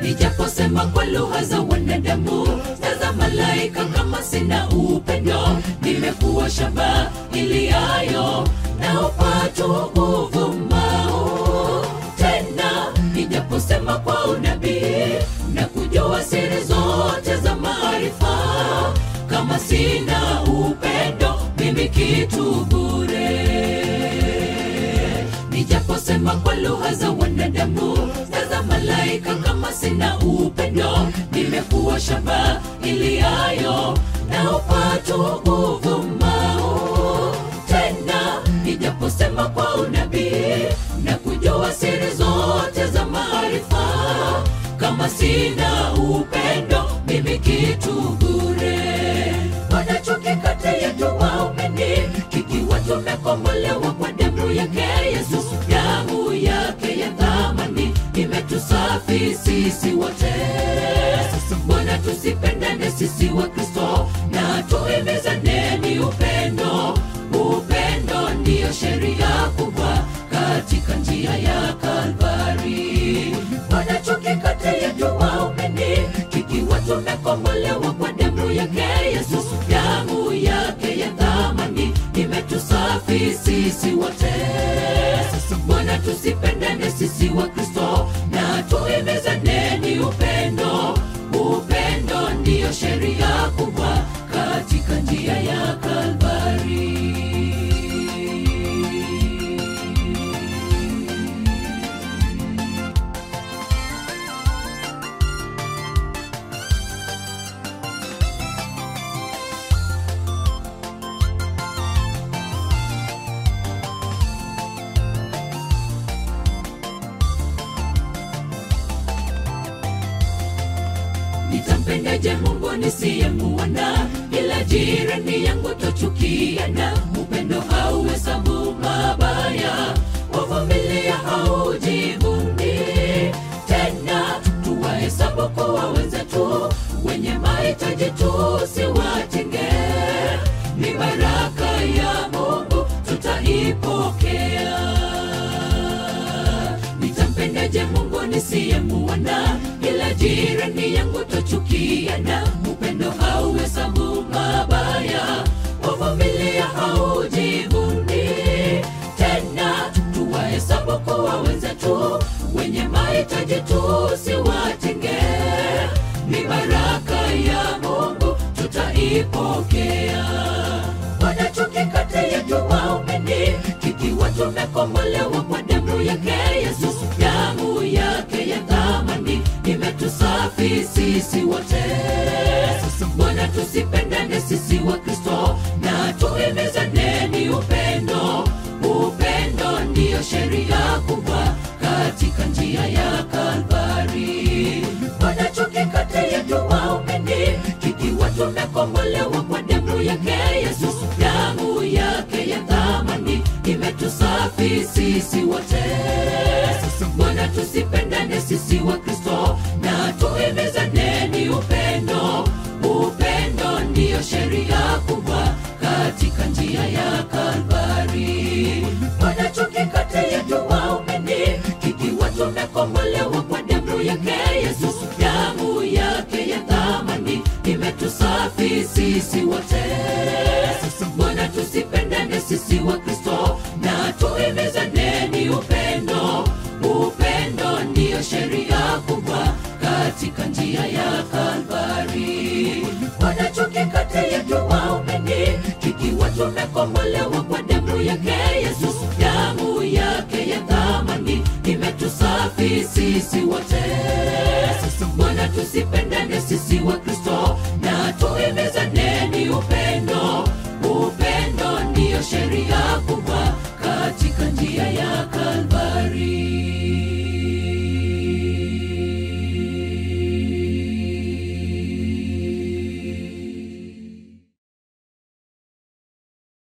nijaposema kwa lugha za wanadamu za malaika kama sina upendo nimekuwa shamba iliayo na upatu uvumao tena nijaposema kwa unabii na kujua siri zote za maarifa kama sina upendo mimi kitu bure nijaposema kwa lugha za wanadamu na za malaika kama sina upendo nimekuwa shamba iliayo na upatu uvumao tena nijaposema kwa unabii na kujua siri zote za maarifa kama sina upendo mimi kitu bure wanachuki kati yetu waumini ikiwa tumekombolewa kwa damu yake yesu damu yake ya thamani imetusafi sisi wote mbona tusipendane sisi wa kristo na tuimizaneni upendo upendo ndiyo sheria kubwa katika njia ya kalvari wanachuki kati yetu waumini ikiwa tumekombolewa kwa damu yake yesu damu yake ya thamani imetusafi sisi wote mbona tusipendane sisi wa kristo na tuimizaneni upendo upendo ndiyo sheria kubwa katika njia ya kalvari nitampendaje mungu nisiyemuona ila jirani yangu tochukiana upendo hauhesabu mabaya wavumilia haujivuni tena tuwahesabu kuwa wenzetu wenye mahitaji tusiwatenge ni baraka ya mungu tutaipokea nitampendaje mungu nisiyemuona ila jirani yangu tochukiana upendo hauhesabu mabaya wavumilia haujivuni tena tuwahesabu kuwa wenzetu wenye mahitaji tusiwatenge ni baraka ya mungu tutaipokea wanachuki kati yetu waumini ikiwa tumekombolewa kwa damu yake yesu damu yake ya thamani imetusafi sisi wote mbona tusipendane sisi wa kristo na tuimizaneni upendo upendo ndiyo sheria kubwa katika njia ya kalvari wanachuki kati yetu waumini ikiwa tumekombolewa kwa damu yake yesu damu yake ya thamani imetusafi sisi wote mbona tusipendane sisi wa kristo na tuimizaneni upendo upendo ndiyo sheria kubwa katika njia ya kalvari wanachuki kati yetu waumini ikiwa tumekombolewa kwa damu yake yesu damu yake ya thamani imetusafi sisi wote mbona tusipendane sisi wa kristo na tuimizaneni upendo upendo ndiyo sheria kubwa katika njia ya kalvari wanachuki kati yetu waumini ikiwa tumekombolewa kwa damu yake yesu damu yake ya thamani imetusafi sisi wote